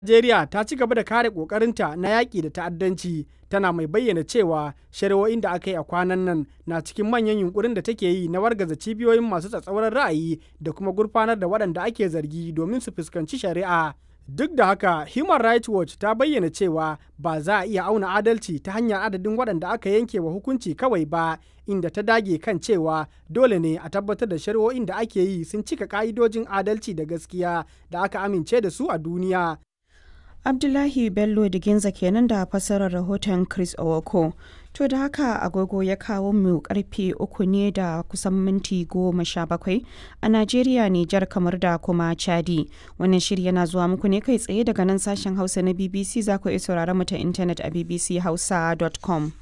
Najeriya ta ci gaba da kare ƙoƙarinta na yaƙi da ta'addanci tana mai bayyana cewa shari'o'in da aka yi a kwanan nan na cikin manyan yunkurin da take yi na wargaza cibiyoyin masu tsatsauran ra'ayi da kuma gurfanar da waɗanda ake zargi domin su fuskanci shari'a. Duk da haka, Human Rights Watch ta bayyana cewa ba za a iya auna adalci ta hanyar adadin waɗanda aka yanke wa hukunci kawai ba, inda ta dage kan cewa dole ne a tabbatar da shari'o'in da ake yi sun cika ƙa'idojin adalci da gaskiya da aka amince da su a duniya. Abdullahi Bello Diginza kenan da fassarar rahoton Chris Owoko. To da haka agogo ya kawo mu karfe uku ne da kusan minti goma sha bakwai a Najeriya, Nijar kamar da kuma Chadi. Wannan shiri yana zuwa muku ne kai tsaye daga nan sashen Hausa na BBC za ku iya sauraron mu ta intanet a bbchausa.com.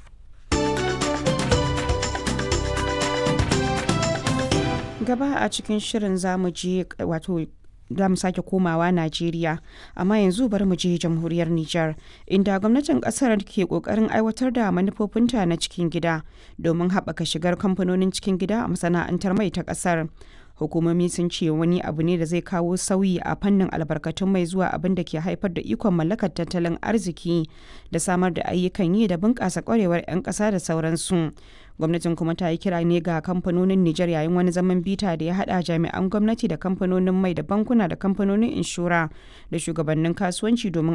Gaba a cikin shirin zamu je wato za mu sake komawa Najeriya, amma yanzu bari mu je jamhuriyar Nijar, inda gwamnatin kasar ke kokarin aiwatar da manufofinta na cikin gida domin haɓaka shigar kamfanonin cikin gida a masana'antar mai ta kasar. Hukumomi sun ce wani abu ne da zai kawo sauyi a fannin albarkatun mai zuwa abin da ke haifar da ikon mallakar tattalin arziki da samar da ayyukan yi da bunƙasa ƙwarewar 'yan ƙasa da sauransu. gwamnatin kuma ta yi kira ne ga kamfanonin Nijar yayin wani zaman bita da ya hada jami'an gwamnati da kamfanonin mai da bankuna da kamfanonin inshora da shugabannin kasuwanci domin